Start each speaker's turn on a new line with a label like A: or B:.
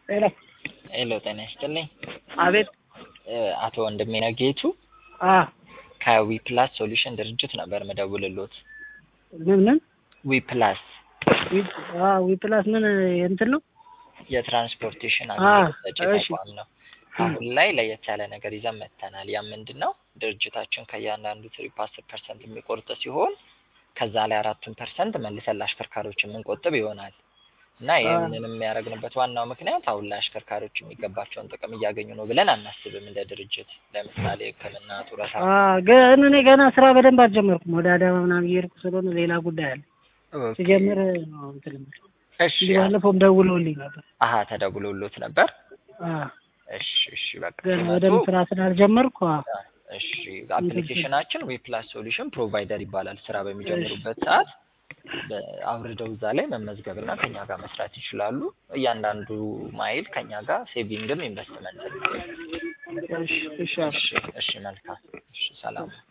A: ሄሎ
B: ሄሎ ጤና ይስጥልኝ።
A: አቤት
B: እ አቶ ወንድሜነህ ጌቱ
A: አ
B: ከዊፕላስ ሶሉሽን ድርጅት ነበር ምደውልሎት።
A: ምን ምን
B: ዊፕላስ
A: ዊ- አ ዊፕላስ ምን እንትን ነው?
B: የትራንስፖርቴሽን
A: አ
B: አገልግሎት ሰጪ
A: እሺ
B: ተቋም ነው። አሁን ላይ ለየት ያለ ነገር ይዘን መጥተናል። ያ ምንድን ነው? ድርጅታችን ከእያንዳንዱ ትሪፕ አስር ፐርሰንት የሚቆርጥ ሲሆን ከዛ ላይ አራቱን ፐርሰንት መልሰን ለአሽከርካሪዎች የምንቆጥብ ይሆናል እና
A: አ
B: ይህንን የሚያደርግንበት ዋናው ምክንያት አሁን ላይ አሽከርካሪዎች የሚገባቸውን ጥቅም እያገኙ ነው ብለን አናስብም። እንደ ድርጅት ለምሳሌ ሕክምና፣ ጡረታ
A: አ ግን እኔ ገና ስራ በደንብ አልጀመርኩም። ወደ አዳማ ምናምን እየሄድኩ ስለሆነ ሌላ ጉዳይ አለ።
B: ኦኬ
A: ሲጀምር ነው እንትን የምልህ።
B: እሺ
A: እንጂ ባለፈውም ደውለውልኝ ነበር።
B: አሀ ተደውሎሎት ነበር።
A: አ
B: እሺ እሺ በቃ
A: ገና
B: ሲመጡ
A: በደንብ ስራ ስላልጀመርኩ አ
B: እሺ
A: እንትን
B: አፕሊኬሽናችን ዊፕላስ ሶሉሽን ፕሮቫይደር ይባላል። ስራ
A: እሺ
B: በሚጀምሩበት ሰዓት በ- አውርደው እዛ ላይ መመዝገብና ከኛ ጋር መስራት ይችላሉ። እያንዳንዱ ማይል ከኛ ጋር ሴቪንግም ኢንቨስትመንት ነው።
A: እሺ እሺ አለ
B: እሺ እሺ መልካም እሺ ሰላም